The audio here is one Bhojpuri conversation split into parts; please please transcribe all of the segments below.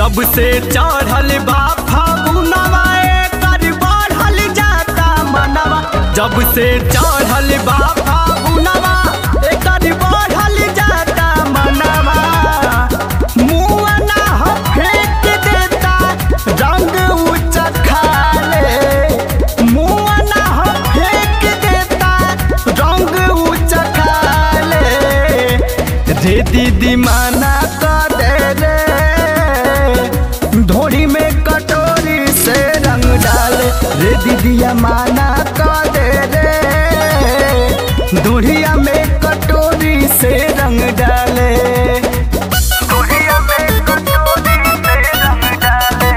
जब से चढ़ल बा फागुनवा एकर बढ़ल जाता मनवा जब से चढ़ल बा फागुनवा एकर बढ़ल जाता मनवा मुआ ना ह फेंक देता रंग ऊंचा खाले मुआ ना ह फेंक देता रंग ऊंचा खाले रे दीदी माना कर दे रे धोड़ी में कटोरी से रंग डाले रे दीदिया माना कर दे रे धोड़िया में कटोरी से रंग डाले धोड़िया में कटोरी से रंग डाले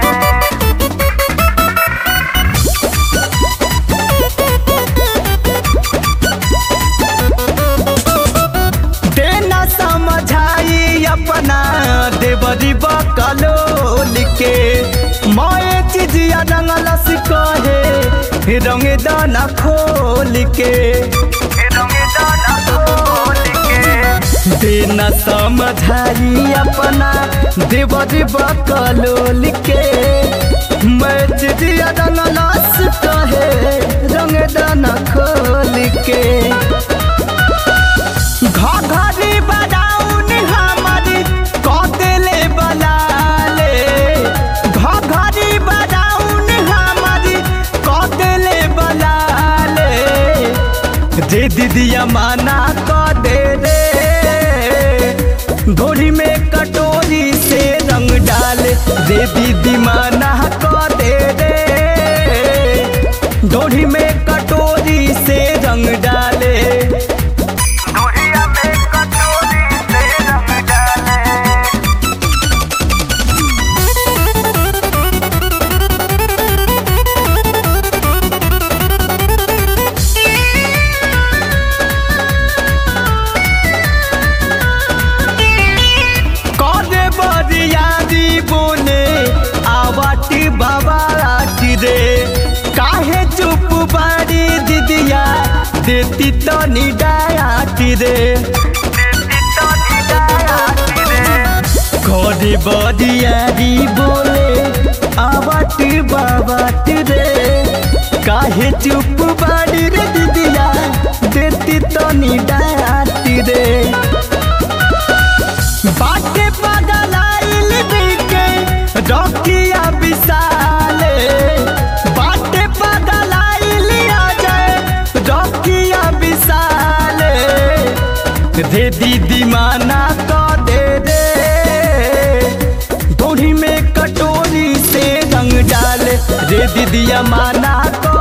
देना समझाई अपना देवरी बकलोल के मोए चिजिया रंगलस कहे रंग दाना खोल के देना समझाई अपना देवरी बकलोल के मैं चिजिया रंगलस कहे रंग दाना खोल के घघरी बजाउन हमारी कदेले बलाले घघरी बजाउन हमारी कदेले बलाले रे दीदिया माना क दे रे धोरी में कटोरी से रंग डाले रे दीदी माना क दे रे धोरी में कटोरी से रंग डाले धुरिया में कटोरी से रंग डाले करे बरियारी बोले आवाटी बाबाटी रे काहे चुप बारी दीदिया देती तो निडायाटी रे करे बरियारी बोले आवाटी बाबाटी रे काहे चुप बारी रे दीदिया देती तो निडायाटी रे बाटे पगलाइल बिके रखिया विशाले बाटे पगलाइल अजय रखिया विशाले रे दीदी माना क दे रे धोड़ी में कटोरी से रंग डाले रे दीदिया माना क